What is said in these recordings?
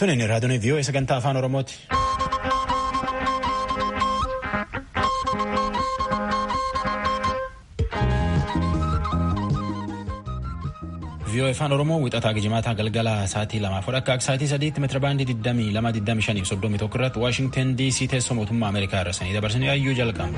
Tunin raadiyoon vii'oo sagantaa afaan Oromooti. vii'oo afaan Oromoo wixataa gijimaataa galgala sa'aatii lamaaf akka sa'aatii sadiitti meetira baandii 22 21 irratti Waashingtan DC teessoo mootummaa Ameerikaa irra sanii dabarsanii ayyuu jalqabu.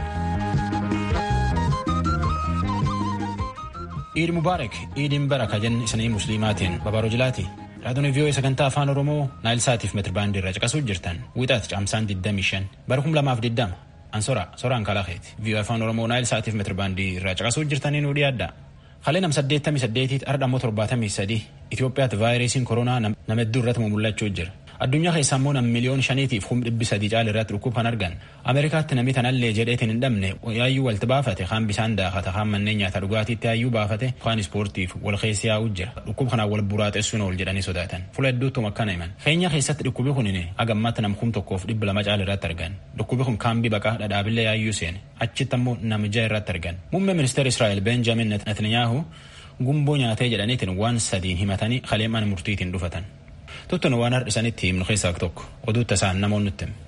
Iid Mubaarak Iidin baraka jenni isanii musliimaatiin babaaroo jilaati. Raadiyoon vii'oo sagantaa afaan Oromoo naayil saatiif meetira baandii irra caqasuu jirtan wixaat caamsaan 25 bara 2020 ansora soraan kalaaqeeti vii'oo afaan Oromoo naayil saatiif meetira baandii irra caqasuu jirtanii nu dhiyaadda. Halee nam 88 ardha immoo 73 Itoophiyaatti vaayirasiin koronaa nama hedduu irratti mul'achuu jira. Addunyaa keessaa immoo nam miliyoon shaniitiif humna dhibbi sadii caala irratti dhukkub kan argan. Ameerikaatti namni tanallee jedheetiin hin dhabne yaayyuu walti baafate kaan bishaan daakata kaan manneen nyaata dhugaatiitti yaayyuu baafate kaan ispoortiif wal keessi yaa'uu jira. Dhukkub kanaan wal buraaxessuun ol jedhanii sodaatan. Fuula hedduuttuma akkana himan. Keenya keessatti dhukkubi kun hagammaatti nam kum tokkoof dhibba lama caala irratti argan. Dhukkubi kun kaambii baqaa dhadhaabillee yaayyuu seene. Achitti ammoo namija irratti argan. Muummee ministeera Israa'el Benjamin Netanyahu gumboo nyaatee jedhaniitiin waan sadiin himatanii kalee mana murtiitiin dhufatan. Tuttuun waan har'isanitti himnu keessaa tokko oduu tasaan namoonni nutti himu.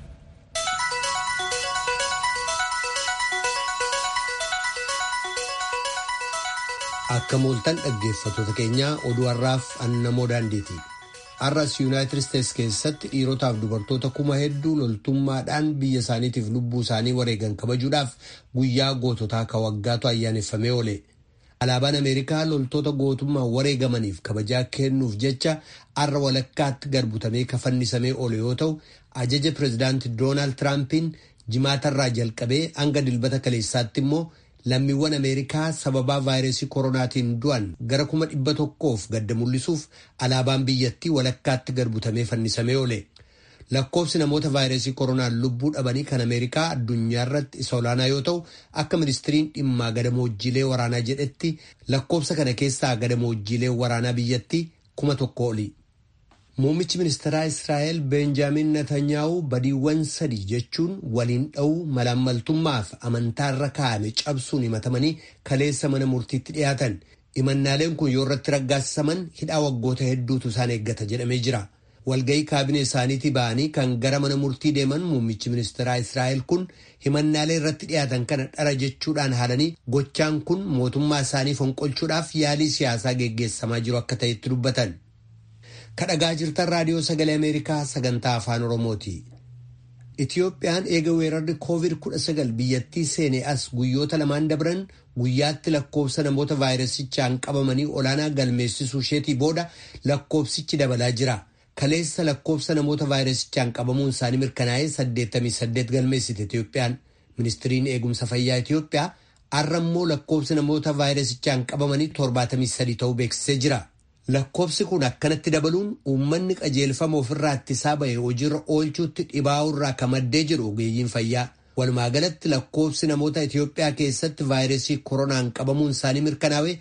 Akka mooltan dhaggeeffattoota keenyaa oduu har'aaf annamoo daandiiti. Har'as Yuunaayitid Isteets keessatti dhiirotaaf dubartoota kuma hedduu loltummaadhaan biyya isaaniitiif lubbuu isaanii wareegan kabajuudhaaf guyyaa goototaa ka waggaatu ayyaaneffamee oole. Alaabaan Ameerikaa loltoota gootummaan wareegamaniif kabajaa kennuuf jecha har'a walakkaatti garbutamee kafannisamee oole yoo ta'u ajaja pireezidaantii Doonaald Tiraampiin jimaatarraa jalqabee hanga dilbata kaleessaatti immoo lammiiwwan Ameerikaa sababaa vaayirasii koronaatiin du'an gara kuma dhibba tokkoof gadda mul'isuuf alaabaan biyyattii walakkaatti garbutamee fannisamee oole. Lakkoofsi namoota vaayirasii koronaan lubbuu dhabanii kan Ameerikaa addunyaa irratti isa olaanaa yoo ta'u akka ministiriin dhimmaa gadamoojjiilee waraanaa jedhetti lakkoofsa kana keessaa gadamoojjiilee waraanaa biyyattii kuma tokko oli. Muummichi ministeeraa Israa'el Benjaamin Netanyaa'u badiiwwan sadii jechuun waliin dha'uu malaammaltummaaf amantaarra kaa'ame cabsuun himatamanii kaleessa mana murtiitti dhiyaatan. Himannaaleen kun yoo irratti raggaasisaman hidhaa waggoota hedduutu isaan eeggata jedhamee jira. walga'ii kaabinee isaaniitii ba'anii kan gara mana murtii deeman muummichi ministeeraa Israa'el kun himannaalee irratti dhiyaatan kana dhara jechuudhaan haalanii gochaan kun mootummaa isaanii fonqolchuudhaaf yaalii siyaasaa geggeessamaa jiru akka ta'etti dubbatan. Kadhagaa jirtan raadiyoo sagalee Ameerikaa sagantaa afaan Oromooti. Itiyoophiyaan eega weerarri COVID-19 biyyattii seenee as guyyoota lamaan dabran guyyaatti lakkoofsa namoota vaayirasichaan qabamanii olaanaa galmeessisuu isheetii booda lakkoofsichi dabalaa jira. Kaleessa lakkoofsa namoota vaayirasichaan qabamuun isaanii mirkanaa'ee 88 galmeessite Itiyoophiyaan. Ministiriin eegumsa fayyaa Itiyoophiyaa har'a immoo lakkoofsi namoota vaayirasichaan qabamanii 73 ta'uu beeksisee jira. Lakkoofsi kun akkanatti dabaluun uummanni qajeelfama ofirraa ittisaa ba'e hojiirra oolchuutti dhibaa'uu irraa kan maddee jiru ogeeyyiin fayyaa. Walumaa galatti lakkoofsi namoota Itiyoophiyaa keessatti vaayirasii koronaan qabamuun isaanii mirkanaa'ee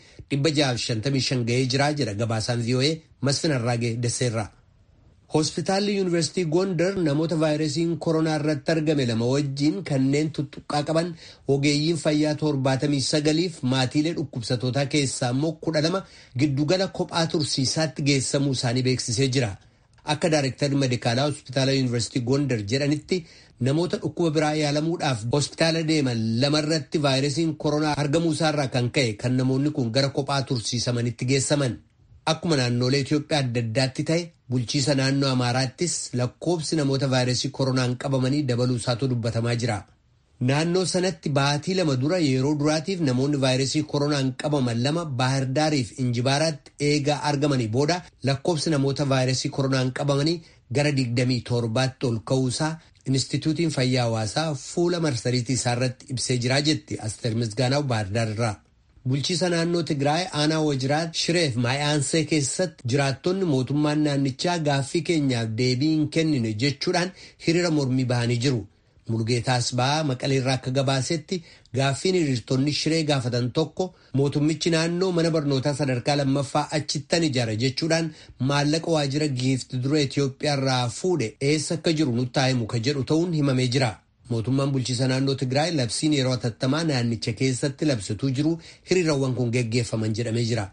655 ga'ee jira jedha gabaasaan VOA Masfin Arraagee Desseerraa. Hospitaalli Yuunivarsiitii Gondar namoota vaayirasiin koronaa irratti argame lama wajjiin kanneen tuttuqqaa qaban ogeeyyiin fayyaa torbaatamii sagaliif maatiilee dhukkubsatootaa keessaa immoo kudha lama giddugala kophaa tursiisaatti geessamuu isaanii beeksisee jira. Akka Daayirektarri Medikaalaa Hospitaala Yuunivarsiitii Gondar jedhanitti namoota dhukkuba biraa yaalamuudhaaf hospitaala deeman lamarratti vaayirasiin koronaa argamuu isaarraa kan ka'e kan namoonni kun gara kophaa tursiisamanitti geessaman. Akkuma naannolee Itoophiyaa adda addaatti ta'e bulchiisa naannoo Amaaraattis lakkoofsi namoota vaayirasii koronaan qabamanii dabaluu isaatu dubbatamaa jira. Naannoo sanatti baatii lama dura yeroo duraatiif namoonni vaayirasii koronaan qabaman lama Baahirdaariif Injibaaraatti eegaa argamanii booda lakkoofsi namoota vaayirasii koronaan qabamanii gara 27tti ol ka'uusaa Inistituutiin Fayyaa Hawaasaa fuula marsariitii isaarratti ibsee jiraa jetti Asteer Misgaanaw Baahirdaar irraa. Bulchiisa naannoo Tigraay aanaa Wajiraat Shireef Maayaansee keessatti jiraattonni mootummaan naannichaa gaaffii keenyaaf deebii hin kennine jechuudhaan hiriira mormii bahanii jiru. Mulgeetaas ba'aa maqaleerraa akka gabaasetti gaaffiin hiriirtonni shiree gaafatan tokko mootummichi naannoo mana barnootaa sadarkaa lammaffaa achittan ijaara jechuudhaan maallaqa waajjira giifti dura Itoophiyaa irraa fuudhe eessa akka jiru nutti himu ka jedhu ta'uun himamee jira. Mootummaan bulchiisa naannoo Tigraay labsiin yeroo hatattamaa naannicha keessatti labsatuu jiru hiriirawwan kun geggeeffaman jedhamee jira.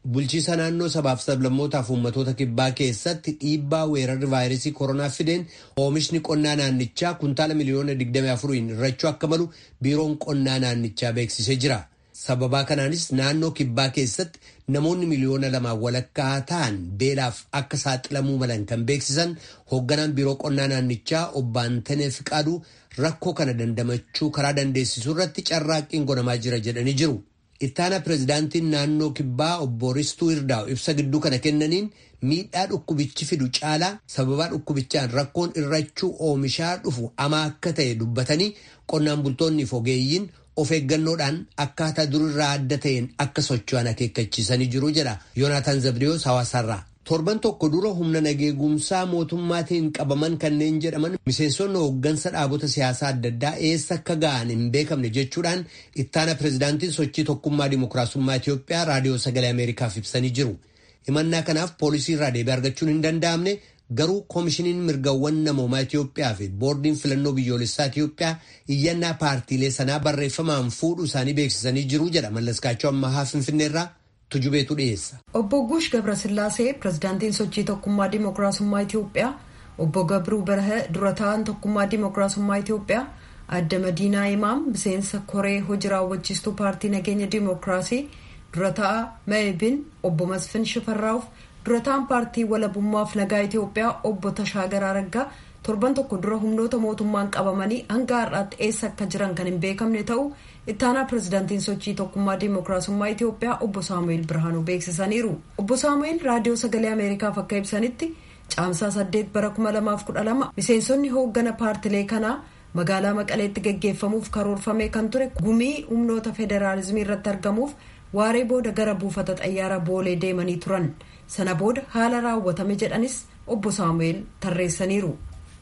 bulchiisa naannoo sabaaf sablammootaaf uummatoota kibbaa keessatti dhiibbaa weerarri vaayirasii koronaa fideen oomishni qonnaa naannichaa kuntaala miliyoona 24 irrachuu akka malu biiroon qonnaa naannichaa beeksisee jira. sababaa kanaanis naannoo kibbaa keessatti namoonni miliyoona lamaa walakkaa ta'an beelaaf akka saaxilamuu malan kan beeksisan hoogganaan biiroo qonnaa naannichaa obbo Antanee Fiqaaduu rakkoo kana dandamachuu karaa dandeessisuu irratti carraaqqiin godhamaa jira jedhanii jiru. Ittaana pirezidaantiin naannoo kibbaa obbo Ristuu Irdaa'u ibsa gidduu kana kennaniin miidhaa dhukkubichi fidu caalaa sababaa dhukkubichaan rakkoon irrachuu oomishaa dhufu ama akka ta'e dubbatanii qonnaan bultoonniif ogeeyyiin of eeggannoodhaan akkaataa durirraa adda ta'een akka socho'an akeekkachiisanii jiru jedha yoonaataan zabdiyoos hawaasaarraa. torban tokko dura humna nageegumsaa mootummaatiin qabaman kanneen jedhaman miseensonni hooggansa dhaabota siyaasaa adda addaa eessa akka ga'an hin beekamne jechuudhaan ittaana pirezidaantiin sochii tokkummaa dimokiraasummaa Itiyoophiyaa raadiyoo sagalee Ameerikaaf ibsanii jiru. himannaa kanaaf poolisii irraa deebii argachuun hin danda'amne garuu koomishiniin mirgawwan namoomaa Itiyoophiyaa fi boordiin filannoo biyyoolessaa Itiyoophiyaa iyyannaa paartiilee sanaa barreeffamaan fuudhuu isaanii beeksisanii jiru jedha mallaskaachoo ammahaa finfinneerraa tujubeetu dhiyeessa. Obbo Guush Gabrasillaasee pirezidaantiin sochii tokkummaa dimokiraasummaa Itiyoophiyaa obbo Gabruu Barahee dura ta'an tokkummaa dimokiraasummaa Itiyoophiyaa adda Madiinaa Imaam miseensa koree hojii raawwachiistuu paartii nageenya dimokiraasii dura ta'a Meebin obbo Masfin Shifarraa'uuf dura ta'an paartii walabummaaf nagaa Itiyoophiyaa obbo Tashaagar Araggaa torban tokko dura humnoota mootummaan qabamanii hanga har'aatti eessa akka jiran kan hin beekamne ta'u ittaanaa pirezidaantiin sochii tokkummaa dimokiraasummaa Itiyoophiyaa obbo Saamu'eel Birhaanuu beeksisaniiru. Obbo Saamu'eel raadiyoo sagalee Ameerikaaf akka ibsanitti caamsaa saddeet bara kuma lamaaf kudha lama miseensonni hooggana paartilee kanaa magaalaa Maqaleetti gaggeeffamuuf karoorfamee kan ture gumii humnoota federaalizimii irratti argamuuf waaree booda gara buufata xayyaaraa boolee deemanii turan. Sana booda haala raawwatame jedhanis obbo Saamu'eel tarreessaniiru.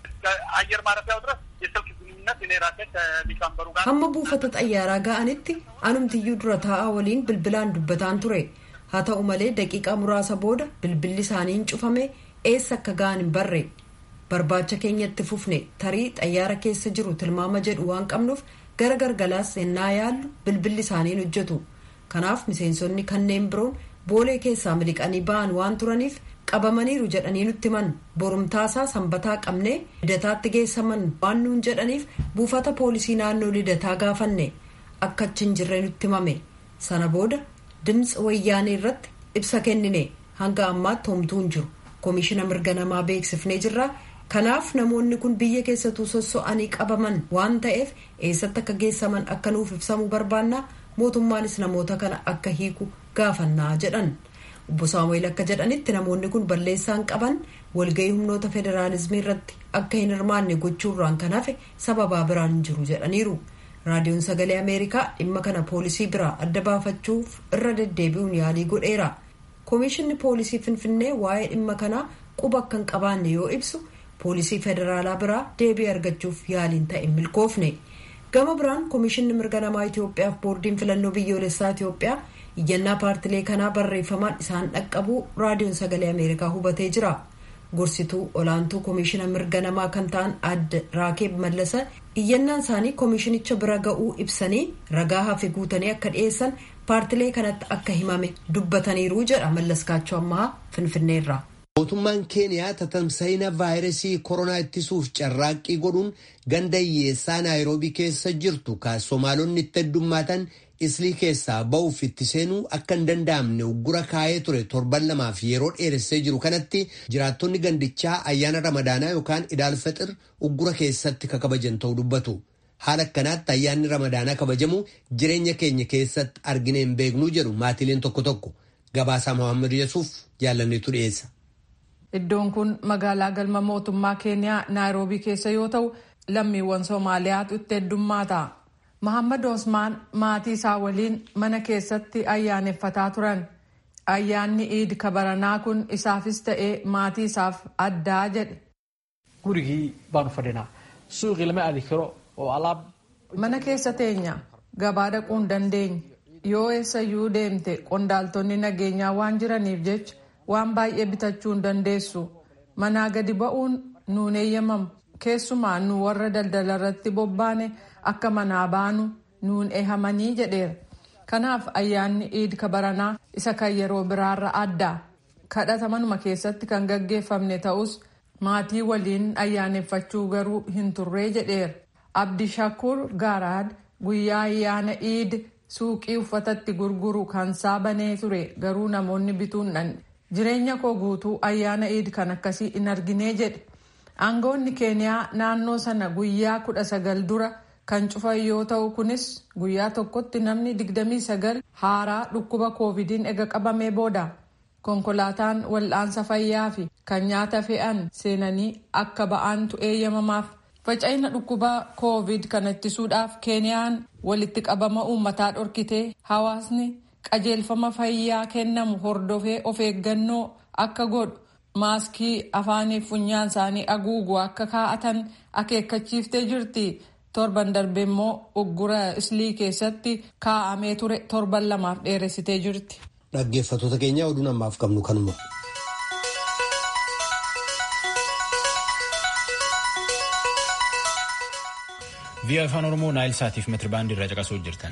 አየር ማረፊያው ድረስ የስልክ ግንኙነት እኔ ራሴ ከሊቀመንበሩ ጋር hamma buufata xayyaaraa ga'anitti anumtiyyuu dura taa'aa waliin bilbilaan dubbataan ture haa ta'u malee daqiiqaa muraasa booda bilbilli isaaniin cufame eessa akka ga'an hin barre barbaacha keenyatti fufne tarii xayyaara keessa jiru tilmaama jedhu waan qabnuuf gara gargalaas ennaa yaallu bilbilli isaaniin hojjetu kanaaf miseensonni kanneen biroon boolee keessaa miliqanii ba'an waan turaniif qabamaniiru jedhanii nutti himan borumtaasaa sanbataa qabnee lidataatti geessaman waan nuun jedhaniif buufata poolisii naannoo lidataa gaafanne akka achi hin jirre nutti himame sana booda dimtsi wayyaanee irratti ibsa kennine hanga ammaatti homtuu hin jiru koomishina mirga namaa beeksifnee jirra kanaaf namoonni kun biyya keessattuu sosso'anii qabaman waan ta'eef eessatti akka geessaman akka nuuf ibsamuu barbaanna mootummaanis namoota kana akka hiiku gaafannaa jedhan. obbo saamu'eel akka jedhanitti namoonni kun balleessaan qaban walgahii humnoota federaalizimii irratti akka hin hirmaanne gochuurraan kan hafe sababaa biraan hin jiru jedhaniiru raadiyoon sagalee ameerikaa dhimma kana poolisii biraa adda baafachuuf irra deddeebi'uun yaalii godheera koomishinni poolisii finfinnee waa'ee dhimma kanaa quba akka hin qabaanne yoo ibsu poolisii federaalaa biraa deebii argachuuf yaaliin ta'e milkoofne gama biraan koomishinni mirga namaa itiyoophiyaaf boordiin filannoo biyyoolessaa itiyoophiyaa iyyannaa paartilee kanaa barreeffamaan isaan dhaqqabuu raadiyoon sagalee ameerikaa hubatee jira gorsituu olaantuu koomishina mirga namaa kan ta'an adda raakeeb mallasa iyyannaan isaanii koomishinicha bira ga'uu ibsanii ragaa hafe guutanii akka dhiyeessan paartilee kanatti akka himame dubbataniiru jedha mallaskaachoo ammaa finfinneerra. mootummaan keeniyaa tatamsa'ina vaayirasii koronaa ittisuuf carraaqqii godhuun ganda hiyyeessaa naayiroobii keessa jirtu kan somaalonni itti heddummaatan islii keessaa ba'uuf itti seenuu akka hin danda'amne uggura kaa'ee ture torban lamaaf yeroo dheeressee jiru kanatti jiraattonni gandichaa ayyaana ramadaanaa yookaan idaalfaxir uggura keessatti kakabajan ta'uu dubbatu. haala akkanaatti ayyaanni ramadaanaa kabajamu jireenya keenya keessatti argine hin beeknuu jedhu maatileen tokko tokko gabaasaa mohaammed yesuuf jaalanneetu dhiyeessa. Iddoon kun magaalaa galma mootummaa keeniyaa naayiroobii keessa yoo ta'u lammiiwwan soomaaliyaatu itti heddummaata. Mohaammed Osmaan maatii isaa waliin mana keessatti ayyaaneffataa turan. Ayyaanni iid kabaranaa kun isaafis ta'ee maatii isaaf addaa jedhe. Gurigii baanu fadhinaa. Suuqii lama aadi karo oo alaab. Mana keessa teenya gabaa dhaquu hin dandeenye. Yoo eessayyuu deemte qondaaltonni nageenyaa waan jiraniif jecha waan baay'ee bitachuu hin dandeessu. Manaa gadi ba'uun nuun eeyyamamu. Keessumaa nu warra daldala irratti bobbaane akka manaa baanu nuun eehamanii jedheera. kanaaf ayyaanni iid kabaranaa isa kan yeroo biraarra adda kadhata manuma keessatti kan gaggeeffamne ta'us maatii waliin ayyaaneffachuu garuu hin turree jedheera abdishakur gaaraad guyyaa ayyaana iid suuqii uffatatti gurguru kan saabanee ture garuu namoonni bituun dhan jireenya koo guutuu ayyaana iid kan akkasii hin arginee jedhe aangoonni keeniyaa naannoo sana guyyaa kudha sagal dura kan cufan yoo ta'u kunis guyyaa tokkotti namni 29 haaraa dhukkuba koovidiin ega qabamee booda konkolaataan wal'aansa fayyaa fi kan nyaata fe'an seenanii akka ba'aantu eeyyamamaaf faca'ina dhukkuba koovid kana ittisuudhaaf keeniyaan walitti qabama uummataa dhorkitee hawaasni qajeelfama fayyaa kennamu hordofee of eeggannoo akka godhu maaskii afaanii funyaan isaanii haguugu akka kaa'atan akeekkachiiftee jirti. torban darbe immoo uggura islii keessatti kaa'amee ture torban lamaaf dheeressitee jirti. Dhaggeeffattoota keenya oduu namaaf qabnu kanuma. Biyya afaan Oromoo Naayil Saatiif meetirabaandii irraa caqasuu jirtan.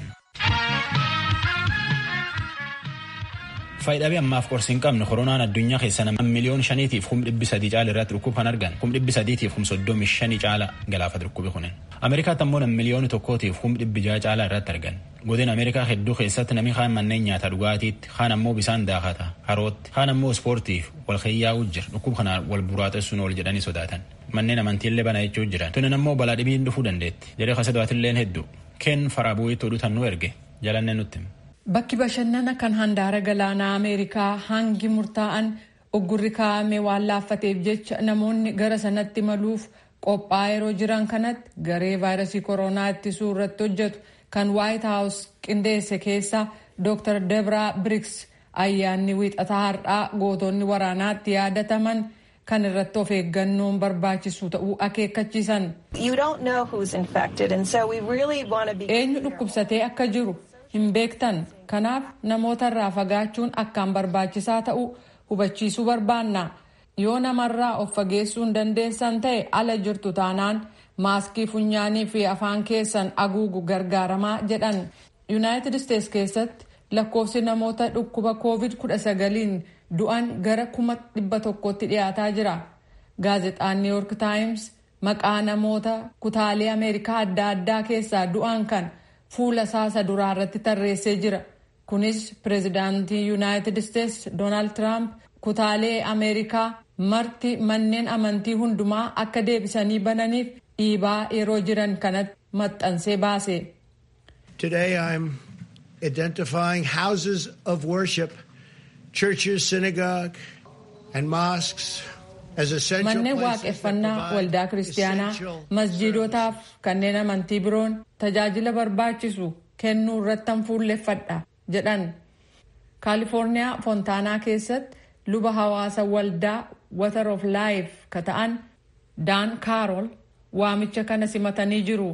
Faayidaalee ammaaf qorsi hin qabne koronaan addunyaa keessa nama miliyoon shaniitiif kum dhibbi sadii caala irratti dhukkuba kan argan kum dhibbi sadiitiif kum soddomi shanii caala galaafate dhukkubi kunin. Ameerikaatti ammoo nam miliyooni tokkootiif kum dhibbi jaha caala irratti argan. Godina Ameerikaa hedduu keessatti namni kaan manneen nyaata dhugaatiitti kaan ammoo bisaan daakata harootti kaan ammoo ispoortiif wal xiyyaa'uu jira dhukkuba kanaan wal buraatessuun ol jedhanii sodaatan. Manneen amantiillee bana jechuu jiran. Tunin ammoo balaa dhibiin dhufuu dandeetti. Jedhee kasadaatilleen hedduu. Keen faraa bu'iitti oduutan nu erge jalannee nutti. Bakki bashannana kan handaara galaanaa Ameerikaa hangi murtaa'an uggurri kaa'ame waan laaffateef jecha namoonni gara sanatti maluuf qophaa'aa yeroo jiran kanatti garee vaayirasii koronaa ittisuu irratti hojjetu kan waayit haawus qindeesse keessa Dr. Debra Briggs ayyaanni wiixataa har'aa gootonni waraanaatti yaadataman kan irratti of eeggannoon barbaachisu ta'uu akeekkachiisan. Eenyu dhukkubsatee akka jiru hin beektan kanaaf namoota irraa fagaachuun akkaan barbaachisaa ta'uu hubachiisuu barbaanna yoo namarraa of fageessuu hin dandeessan ta'e ala jirtu taanaan maaskii funyaanii fi afaan keessan haguugu gargaaramaa jedhan yuunaayitid isteets keessatti lakkoofsi namoota dhukkuba koovid 19 du'an gara kuma dhibba tokkotti dhiyaataa jira gaazexaan niw yoork taayims maqaa namoota kutaalee ameerikaa adda addaa keessaa du'an kan fuula isaa duraa irratti tarreessee jira kunis pireezidaantii yuunaayitid isteets doonaald tiraamp kutaalee ameerikaa marti manneen amantii hundumaa akka deebisanii bananiif dhiibaa yeroo jiran kanatti maxxansee baase. Today I'm identifying houses of worship, churches, synagogue and mosques as essential Manneen places that waaqeffannaa provide waldaa kiristaanaa essential masjiidotaaf kanneen amantii biroon tajaajila barbaachisu kennuu irrattan fuulleffadha jedhan. kaalifoorniyaa foontaanaa keessatti luba hawaasa waldaa water of life ka ta'an daan kaarol waamicha kana simatanii jiru.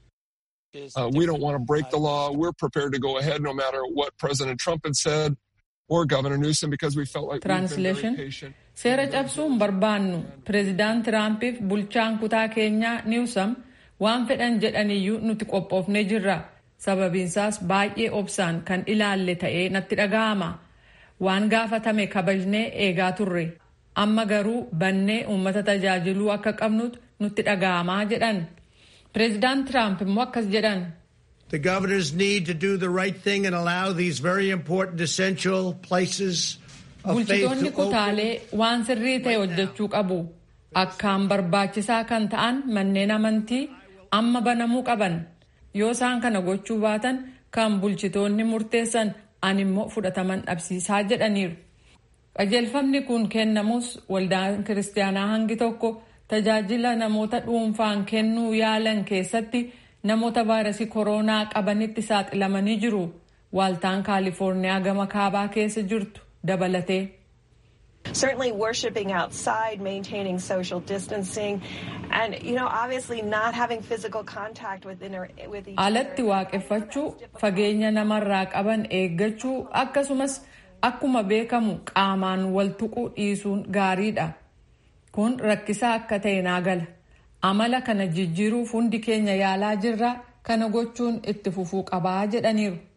Uh, we don't want to break the law. We're prepared to go ahead no matter what President Trump had said or Governor Newsom because we felt like we've been Translation. very patient. Seera cabsuun barbaannu pireezidaant Tiraampiif bulchaan kutaa keenyaa Niwsam waan fedhan jedhaniyyuu nuti qophoofnee jirra. Sababiinsaas baay'ee obsaan kan ilaalle ta'ee natti dhaga'ama. Waan gaafatame kabajnee eegaa turre. Amma garuu bannee uummata tajaajiluu akka qabnutu nutti dhaga'amaa jedhan. Pireezidaant Tiraamp immoo akkas jedhan. The governors need to do the right thing and allow these very important essential places of faith Bulchitoonni to open. kutaalee waan sirrii ta'e hojjechuu qabu. Akkaan barbaachisaa kan ta'an manneen amantii amma banamuu qaban. Yoo isaan kana gochuu baatan kan bulchitoonni murteessan ani immoo fudhataman dhabsiisaa jedhaniiru. Qajeelfamni kun kennamus waldaan kiristaanaa hangi tokko tajaajila namoota dhuunfaan kennuu yaalan keessatti namoota vaayirasii koronaa qabanitti saaxilamanii jiru. Waaltaan Kaalifoorniyaa gama kaabaa keessa jirtu dabalatee. certainly worshiping outside, maintaining social distancing, and you know, obviously not having physical contact with inter- with each alatti other. waaqeffachuu fageenya namarraa qaban eeggachuu akkasumas akkuma beekamu qaamaan wal tuquu dhiisuun gaariidha kun rakkisaa akka ta'e naa gala amala kana jijjiiruuf hundi keenya yaalaa jirra kana gochuun itti fufuu qabaa jedhaniiru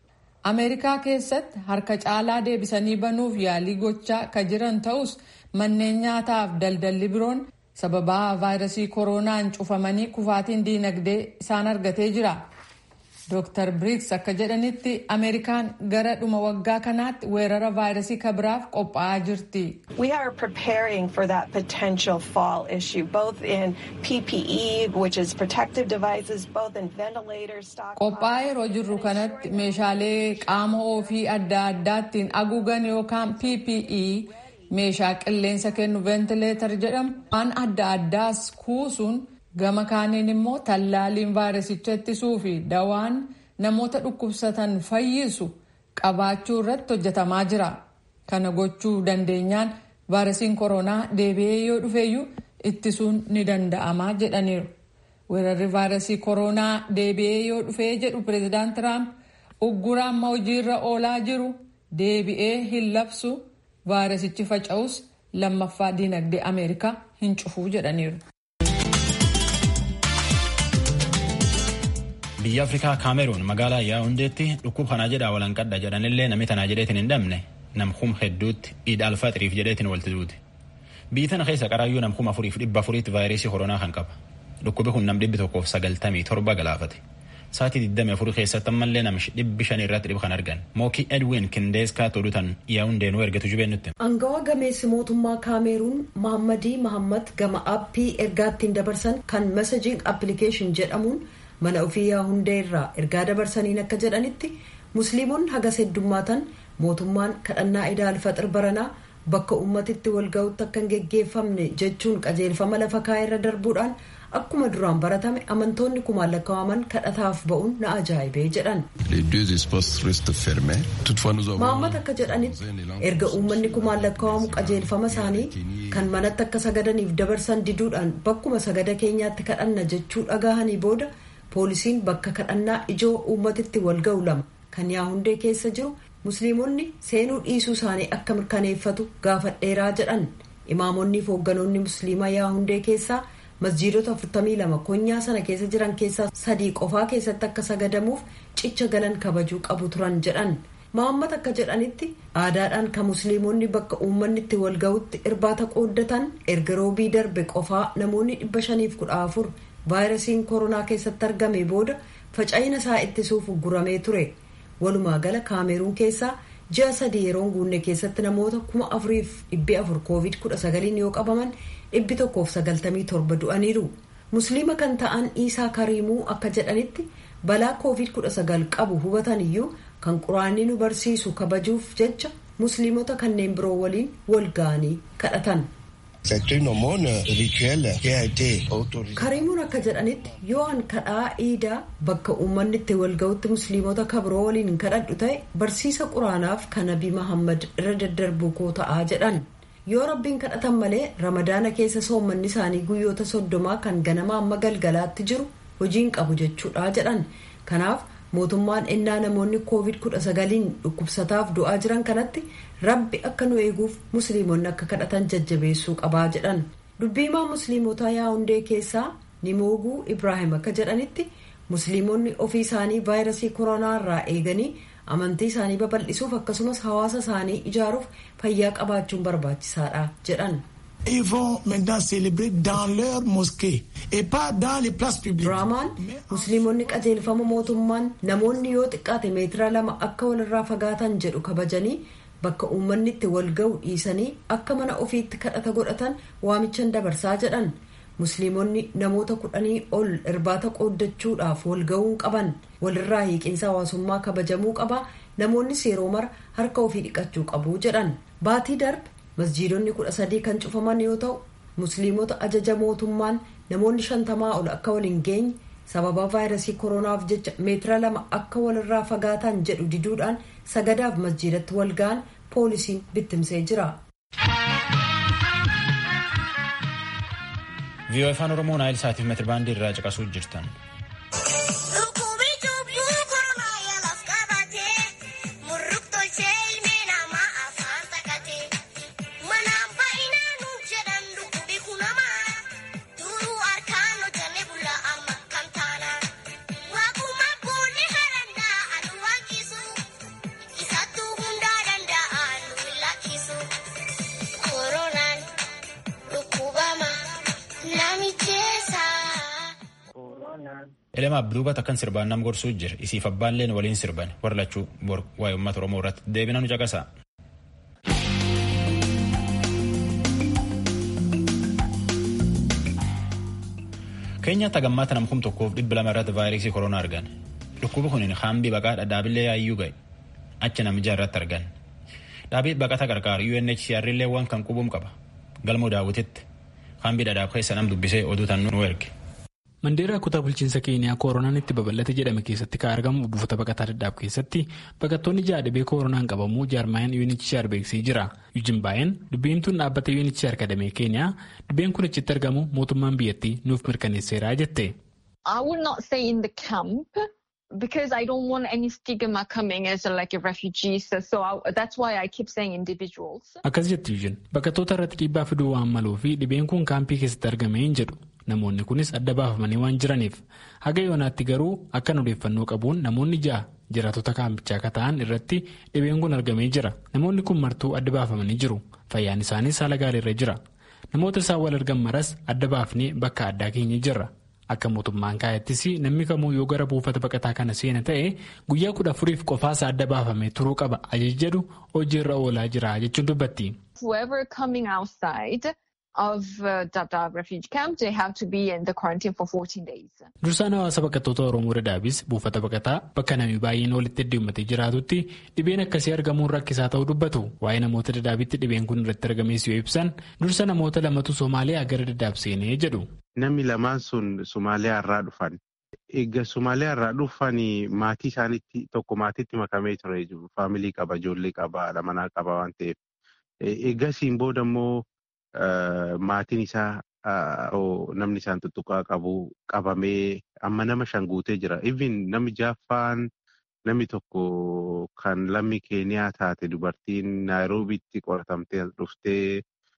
ameerikaa keessatti harka caalaa deebisanii banuuf yaalii gochaa ka jiran ta'us manneen nyaataaf daldalli biroon sababaa vaayirasii kooroonaan cufamanii kufaatiin diinagdee isaan argatee jira. Dr. Briggs akka jedhanitti Ameerikaan gara dhuma waggaa kanaatti weerara vaayirasii kabiraaf qophaa'aa jirti. We are preparing for that potential fall issue, both in PPE, which is protective devices, both in ventilators, stock. Qophaa'aa yeroo jirru kanatti meeshaalee qaama ofii adda addaattiin haguugan yookaan PPE meeshaa qilleensa kennu ventileetar jedhamu waan adda addaas kuusuun gama kaaniin immoo tallaaliin vaayirasicha ittisuu fi dawaan namoota dhukkubsatan fayyisu qabaachuu irratti hojjetamaa jira. Kana gochuu dandeenyaan vaayirasiin koronaa deebi'ee yoo dhufeeyyuu ittisuun ni danda'amaa jedhaniiru. Weerarri vaayirasii koronaa deebi'ee yoo dhufee jedhu pireezidaant Tiraamp uggura amma hojiirra oolaa jiru deebi'ee hin labsu vaayirasichi faca'us lammaffaa diinagdee Ameerikaa hin cufuu jedhaniiru. biyya afrikaa kaameruun magaalaa yaa'undeetti dhukkub kanaa jedhaa walanqadha jedhanillee namni tanaa jedheetiin hin dhabne namkum hedduutti iid alfaxiriif jedheetiin walti duuti biyyi tana keessa qaraayyuu namkum afuriif dhibba afuriitti vaayirasii koronaa kan qaba dhukkubi kun nam dhibbi tokkoof sagaltamii torba galaafate sa'aatii 24 keessatti ammallee namichi dhibbi shan irratti dhib kan argan mookii edwin kindeeskaa tolutan yaa'undeenuu ergatu jubeen nutti. Angawa gameessi mootummaa kaameruun Mahammadii Mahammad gama aappii ergaattiin dabarsan kan messaging application jedhamuun mana ofii yaahundee irraa ergaa dabarsaniin akka jedhanitti musliimonni hagas heddummaatan mootummaan kadhannaa idaa alfaxir baranaa bakka ummatitti walga'utti akka hin geggeeffamne jechuun qajeelfama lafa kaa'ee irra darbuudhaan akkuma duraan baratame amantoonni kumaan lakkaa'aman kadhataaf ba'uun na ajaa'ibee jedhan. Mahammad akka jedhanitti erga uummanni kumaan lakkaa'amu qajeelfama isaanii kan manatti akka sagadaniif dabarsan diduudhaan bakkuma sagada keenyaatti kadhanna jechuu dhagahanii booda poolisiin bakka kadhannaa ijoo uummatitti walga'u lama kan yaahundee keessa jiru musliimonni seenuu dhiisuu isaanii akka mirkaneeffatu gaafadheeraa jedhan imaamonni fi hoogganoonni musliimaa yaahundee keessaa masjiidota 42 konyaa sana keessa jiran keessaa sadii qofaa keessatti akka sagadamuuf cicha galan kabajuu qabu turan jedhan Mahammad akka jedhanitti aadaadhaan kan musliimonni bakka uummanni itti walga'utti irbaata qooddatan erga roobii darbe qofaa namoonni 514 vaayirasiin koronaa keessatti argame booda faca'ina isaa ittisuuf guramee ture walumaa gala kaameruun keessaa ji'a sadii yeroon guunne keessatti namoota kuma afuriif dhibbi afur koovid kudha sagaliin yoo qabaman dhibbi tokkoof sagaltamii torba du'aniiru musliima kan ta'an iisaa kariimuu akka jedhanitti balaa koovid kudha sagal qabu hubatan iyyuu kan quraanni nu barsiisu kabajuuf jecha musliimota kanneen biroo waliin wal ga'anii kadhatan. kariimuun akka jedhanitti yoo an kadhaa iidaa bakka uummanni itti walga'utti musliimota kabiroo waliin kadhadhu ta'e barsiisa quraanaaf kan nabii mahammad irra daddarbuu koo ta'aa jedhan yoo rabbiin kadhatan malee ramadaana keessa soommanni isaanii guyyoota soddomaa kan ganama amma galgalaatti jiru hojiin qabu jechuudha jedhan kanaaf mootummaan ennaa namoonni koovid kudha sagaliin dhukkubsataaf du'aa jiran kanatti rabbi akka nu eeguuf musliimonni akka kadhatan jajjabeessuu qabaa jedhan dubbiimaa musliimotaa yaa'undee keessaa nimooguu ibraahim akka jedhanitti musliimonni ofii isaanii vaayirasii koronaa irraa eeganii amantii isaanii babal'isuuf akkasumas hawaasa isaanii ijaaruuf fayyaa qabaachuun barbaachisaadha jedhan. Ils vont maintenant célébrer dans leur mosquée et pas dans les places publiques. Raamaan musliimonni qajeelfama mootummaan namoonni yoo xiqqaate meetira lama akka walirraa fagaatan jedhu kabajanii bakka uummanni itti wal ga'u dhiisanii akka mana ofiitti kadhata godhatan waamichan dabarsaa jedhan musliimonni namoota kudhanii ol irbaata qooddachuudhaaf wal ga'uu qaban walirraa hiiqinsa hawaasummaa kabajamuu qaba namoonnis yeroo mara harka ofii dhiqachuu qabu jedhan baatii darbe masjiidonni kudha sadii kan cufaman yoo ta'u musliimota ajaja mootummaan namoonni shantamaa ol akka wal hin geenye sababa vaayirasii koronaaf jecha meetira lama akka walirraa fagaatan jedhu diduudhaan sagadaaf masjiidatti wal ga'an poolisiin bittimsee jira. viiyoo afaan oromoo naayil saatiif meetirbaandii irraa caqasuu jirtan. Elemaaf duubatti akkan sirbaan nam gorsuu jira isiif abbaalleen waliin sirban warra lachuu bor waa'ee uummata Oromoo irratti deebina nu caqasa. Keenyaatti hagammaata nam kum tokkoof dhibba lama irratti vaayirasii koronaa argan. Dhukkubi kun haambii baqaa dhadhaabillee yaayyuu ga'e. Achi namicha irratti argan. Dhaabii baqata gargaaru UNHCR illee waan kan qubuum qaba. Galmoo daawwititti haambii dhadhaab keessa nam dubbisee oduu tan nu erge. Mandeeraa kutaa bulchiinsa Keeniyaa koronaan itti babal'ate jedhame keessatti kan argamu buufata baqataa dhadhaab keessatti baqattoonni ja'a dhibee koronaan qabamuu jaarmaayaan UNHCR beeksisee jira. Yujin baay'een dubbiimtuun dhaabbata UNHCR kadamee Keeniyaa dhibeen kun achitti argamu mootummaan biyyattii nuuf mirkaneesseera jette. I would not say in the camp because I don't want any stigma coming as a, like a refugee. So, so I, that's why I keep saying individuals. Akkas jetti Yujin baqattoota irratti dhiibbaa fiduu waan maluu fi dhibeen kun kaampii keessatti argame hin jedhu. Namoonni kunis adda baafamanii waan jiraniif haga yoonaatti garuu akkan odeeffannoo qabuun namoonni ja'a jiraatota kaampichaa akka ta'an irratti dhibeen kun argamee jira. Namoonni kun martuu adda baafamanii jiru. Fayyaan isaaniis haala gaariirra jira. Namoota isaan wal argan maras adda baafnee bakka addaa keenya jirra. Akka mootummaan kaayattis namni kamuu yoo gara buufata baqataa kana seena ta'e guyyaa kudha afuriif qofaasa adda baafamee turuu qaba ajaja jedhu hojiirra oolaa jira jechuun dubbatti. of uh, Dadaab refugee camp, they have to be in the quarantine for 14 days. Dursaan hawaasa baqattoota Oromoo Dadaabis buufata baqataa bakka namni baay'een walitti heddummatee jiraatutti dhibeen akkasii argamuun rakkisaa ta'uu dubbatu. Waa'ee namoota Dadaabitti dhibeen kun irratti argamees yoo ibsan dursa namoota lamatu Somaaliyaa gara Dadaab seenee jedhu. Namni lamaan sun Somaaliyaa irraa dhufan. Egaa Somaaliyaa irraa dhufan maatii isaaniitti tokko maatiitti makamee ture faamilii qaba ijoollee qaba haadha manaa qaba waan ta'eef. Eegasiin booda immoo maatiin isaa namni isaan tuttuqaa qabu qabamee amma nama shan guutee jira. Even namni jaaffaan namni tokko kan lammii keeniyaa taate dubartiin naayiroobiitti qoratamtee dhuftee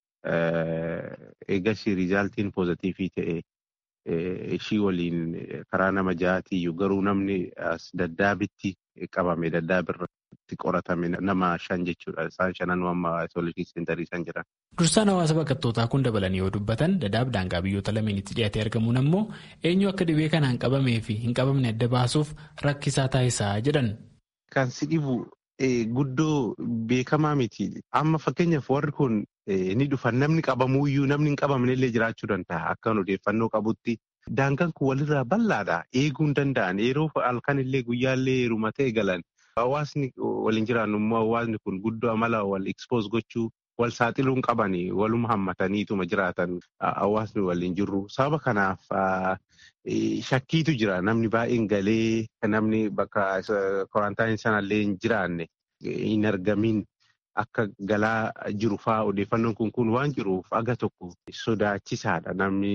eegasii riizaaltiin poozitiivii ta'e ishii waliin karaa nama ja'aatiyyuu garuu namni as daddaabitti qabame daddaabirratti qoratame nama shan jechuudha. Isaan shanan amma isooleshii seenterii isaan jiran. Dursaan hawaasa baqattootaa kun dabalanii yoo dubbatan dadaab daangaa biyyoota lameenitti dhiyaatee argamuun ammoo eenyu akka dhibee kanaan qabamee fi hin qabamne adda baasuuf rakkisaa taasisaa jedhan. Kan si dhibu guddoo beekamaa miti. Amma fakkeenyaaf warri kun ni dhufan namni qabamuuyyuu namni hin qabamne illee jiraachuu danda'a akkan odeeffannoo qabutti. Daangaan kun walirraa bal'aadha. Eeguu hin danda'an. Yeroo halkan illee guyyaallee heerumatee galan. Hawaasni waliin jiraannu immoo hawaasni kun guddoo amala wal expose gochuu wal saaxiluun qabani waluma hammataniituma jiraatan hawaasni waliin jirru. Sababa kanaaf shakkiitu jira. Namni baay'een galee namni bakka korantaayinii sanallee hin jiraanne hin argamin. Akka galaa jiru fa'aa odeeffannoon kun kun waan jiruuf aga tokko sodaachisaadha.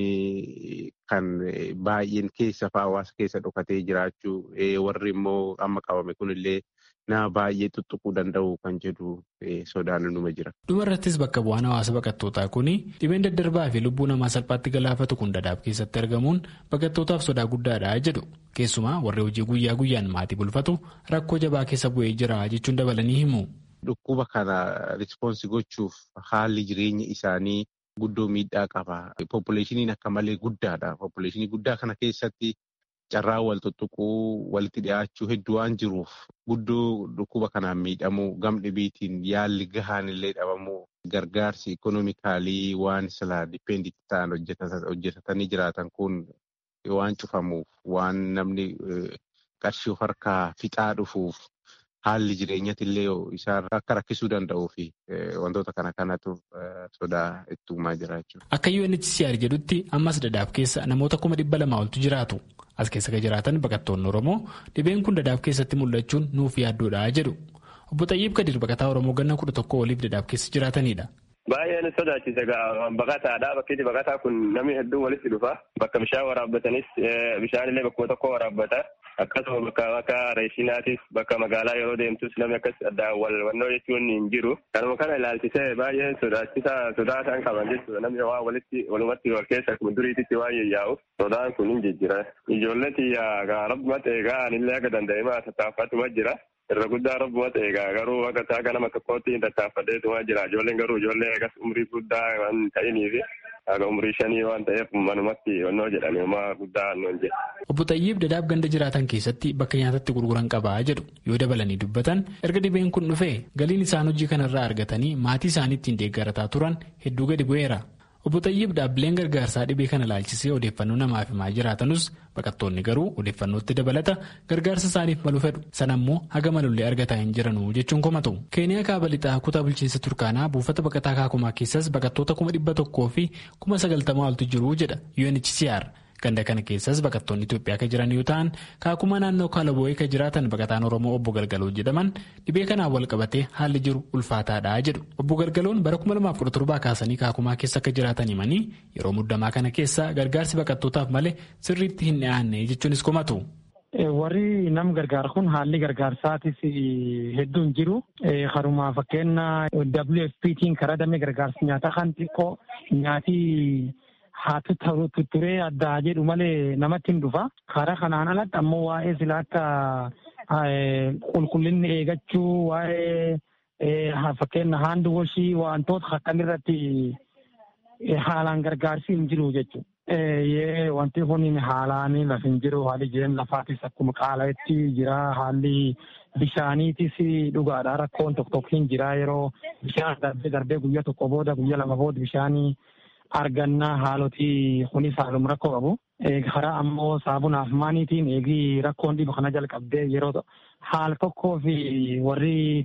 Namni kan baay'een keessa fa'aa hawaasa keessa dhokatee jiraachuu warri immoo amma qabame kunillee nama baay'ee tuttuquu danda'u kan jedhu sodaan numa jira. Dhumarrattis bakka bu'aan hawaasa baqattootaa kun dhibeen daddarbaa fi lubbuu namaa salphaatti galaafatu kun dadaab keessatti argamuun baqattootaaf sodaa guddaadha jedhu. Keessumaa warri hojii guyyaa guyyaan maatii bulfatu rakkoo jabaa keessa bu'ee jira jechuun dabalanii himu. Dhukkuba kana rispoonsi gochuuf haalli jireenya isaanii guddoo miidhaa qaba. Poppuleeshiniin akka malee guddaadha. Poppuleeshinii guddaa kana keessatti carraa wal tuttuquu walitti dhiyaachuu hedduu waan jiruuf guddoo dhukkuba kanaan miidhamuu gam dhibiitiin yaalli gahaan illee dhabamuu gargaarsi ikonoomikaalii waan silaa dipeenditi ta'an hojjetatanii jiraatan kun waan cufamuuf waan namni qarshii of harkaa fixaa dhufuuf. Haalli jireenyatti illee isaan akka rakkisuu danda'uu fi wantoota kana kanatu sodaa itti uumaa jira jechuudha. Akka UNHCR jedhutti ammas dadaab keessa namoota kuma dhibba lamaa oltu jiraatu. As keessa kan jiraatan baqattoonni Oromoo dhibeen kun dadaab keessatti mul'achuun nuuf yaaddoodha jedhu. Obbo Xayyiib Kadir baqataa Oromoo ganna kudha tokko oliif dadaab keessa jiraatanidha. Baay'een sodaachisa baqataadha. Bakki baqataa kun namni hedduun walitti dhufa. Bakka bishaan waraabbatanis bishaan illee bakkuma tokko waraabbata. Akkasuma bakka akka reeshinaatis bakka magaalaa yeroo deemtus namni akkas addaan walwannoo jechuun hin jiru. Kanuma kana ilaalchisee baay'ee sodaachisaa sodaa isaan qaban jechuudha. Namni waa walitti walumatti wal keessa akkuma duriititti waan yaa'u sodaan kun hin jijjira. Ijoollee xiyyaa rabbuma eegaa anillee akka danda'emaa tattaaffatuma jira. Irra guddaa rabbuma eegaa garuu akka ta'a nama tokkootti hin tattaaffadheetuma jira. Ijoolleen garuu ijoollee akkas umrii guddaa waan ta'iniif haga umurii shanii waan ta'eef manumatti onnoo jedhani homaa guddaa annoon jedhe. Obbo Xayyiib dadaab ganda jiraatan keessatti bakka nyaatatti gurguran qabaa jedhu yoo dabalanii dubbatan erga dhibeen kun dhufee galiin isaan hojii kanarraa argatanii maatii isaanii ittiin deeggarataa turan hedduu gadi bu'eera. Obbo Xayyiib dhaabbileen gargaarsaa dhibee kana laalchisee odeeffannoo namaaf himaa jiraatanus baqattoonni garuu odeeffannootti dabalata gargaarsa isaaniif malu fedhu sanammoo haga malullee argataa hin jiranu jechuun komatu. Keeniyaa kaaba lixaa kutaa bulchiinsa Turkaanaa buufata baqataa kaakumaa keessas baqattoota kuma dhibba tokkoo fi kuma sagaltamaa oltu jiru jedha UNHCR. Ganda kana keessas baqattoonni Itoophiyaa kan jiran yoo ta'an kaakuma naannoo Kaalaboo'ee kan jiraatan baqataan Oromoo obbo Galgaloo jedhaman dhibee kanaan wal qabatee haalli jiru ulfaataadha jedhu. Obbo Galgaloon bara 2017 kaasanii kaakumaa keessa akka jiraatan himanii yeroo muddamaa kana keessa gargaarsi baqattootaaf malee sirriitti hin dhiyaanne jechuunis komatu. Warri nam gargaar kun haalli gargaarsaatis hedduun jiru. Haruma fakkeenya WFPtiin karaa damee gargaarsa nyaataa kan xiqqoo nyaati haa tutturee addaa jedhu malee namatti hin dhufa. Karaa kanaan alatti ammoo waa'ee sila akka qulqullinni eegachuu waa'ee fakkeenya haandi washii wantoota akkam irratti haalaan gargaarsi hin jiru jechuudha. Wanti kun haalaan lafa hin jiru haalli jireenya lafaatis akkuma qaala'etti jira haalli bishaaniitis dhugaadha rakkoon tokko tokko hin jira yeroo bishaan darbee darbee guyyaa tokko booda guyyaa lama booda bishaanii argannaa haaloti kunis haaluma rakkoo qabu. Karaa ammoo saabunaaf maaniitiin eegii rakkoon dhibu kana jalqabdee yeroo haal tokkoo fi warri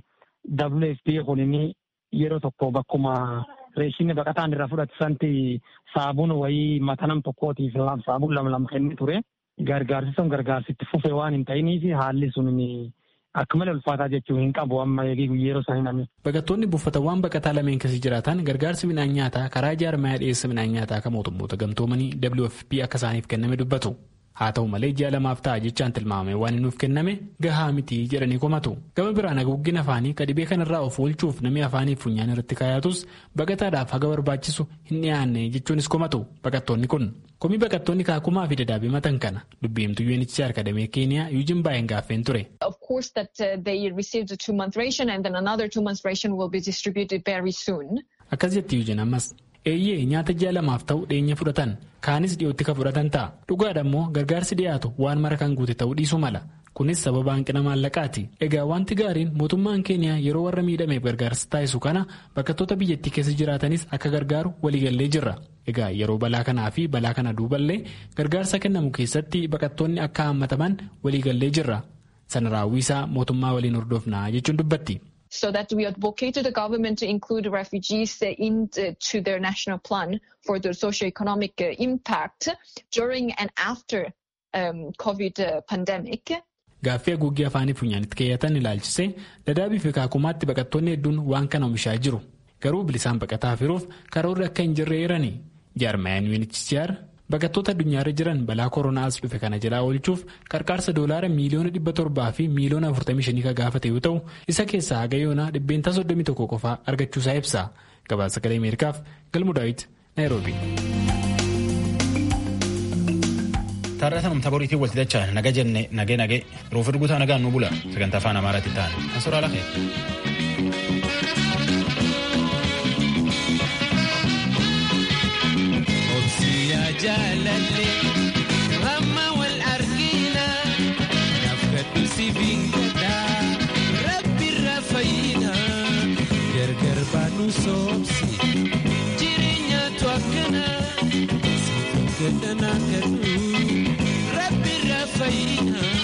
WFP kunin yeroo tokko bakkuma reeshinni baqataan irraa fudhatisanti saabuun wayii mata nam tokkootiif saabuun lama lama kennee ture. Gargaarsi sun gargaarsitti fufee waan hin ta'iniif haalli sun akka malee ulfaataa jechuu hin qabu amma eegii yeroo isaanii namni. Baqattoonni buufatawwan baqataa lameen keessa jiraatan gargaarsi midhaan nyaataa karaa jaarmayaa dhiyeessa midhaan nyaataa kan mootummoota gamtoomanii WFP akka isaaniif kenname dubbatu. Haa ta'u malee ji'a lamaaf ta'a jechaan tilmaamame waan nuuf kenname gahaa miti jedhanii komatu. Gama biraan haguuggin afaanii ka dhibee kanarraa of oolchuuf namni afaanii funyaan irratti kaayatus baqataadhaaf haga barbaachisu hin dhiyaanne jechuunis komatu baqattoonni kun. Komii baqattoonni kaakumaa fi dadaabee matan kana dubbiimtuu UNHCR kadamee Keeniyaa Yuujin baay'een gaaffeen ture. Of course that uh, they received a two month ration and then another two month ration will be distributed very soon. Akkas jetti Yuujin ammas. Eeyyee nyaata ji'a lamaaf ta'u dhiyeenya fudhatan kaanis dhiyootti kan fudhatan ta'a dhugaadha immoo gargaarsi dhiyaatu waan mara kan guute ta'uu dhiisuu mala kunis sababa hanqina maallaqaati egaa wanti gaariin mootummaan keeniyaa yeroo warra miidhameef gargaarsa taasisu kana baqattoota biyyattii keessa jiraatanis akka gargaaru waliigallee jirra egaa yeroo balaa kanaa fi balaa kana duuballee gargaarsa kennamu keessatti baqattoonni akka hammataman waliigallee jirra sana raawwisaa mootummaa waliin hordofnaa jechuun dubbatti. so that we advocate to the government to include refugees into their national plan for the socio-economic impact during and after um, COVID pandemic. Gaaffii haguuggii afaanii funyaanitti keeyyatan ilaalchisee dadaabii fi kaakumaatti baqattoonni hedduun waan kana oomishaa jiru. Garuu bilisaan baqataa firuuf karoorri akka hin jirre eerani. Jaarmayaan UNHCR baqattoota addunyaarra jiran balaa koronaa as dhufe kana jalaa oolchuuf qarqaarsa doolaara miiliyoona dhibba torbaa fi miiliyoona afurtamii shanii kan gaafate yoo ta'u isa keessaa haga yoonaa dhibbeentaa soddomii tokko qofaa argachuusaa ibsa gabaasa sagalee ameerikaaf galmu daawit naayiroobi. Taarratan umta boriitiin walti dachaa naga jenne nagee nagee ruuf erguutaa nagaan nu bula sagantaa afaan amaaraatti ta'an ansoraa lafee. jaalallee ramma wal argina nafkadhu si bingadhaa rabbirra fayyina gargar baanu soobsi jireenyaatu akkana si gaddanaa kadhu rabbirra fayyina.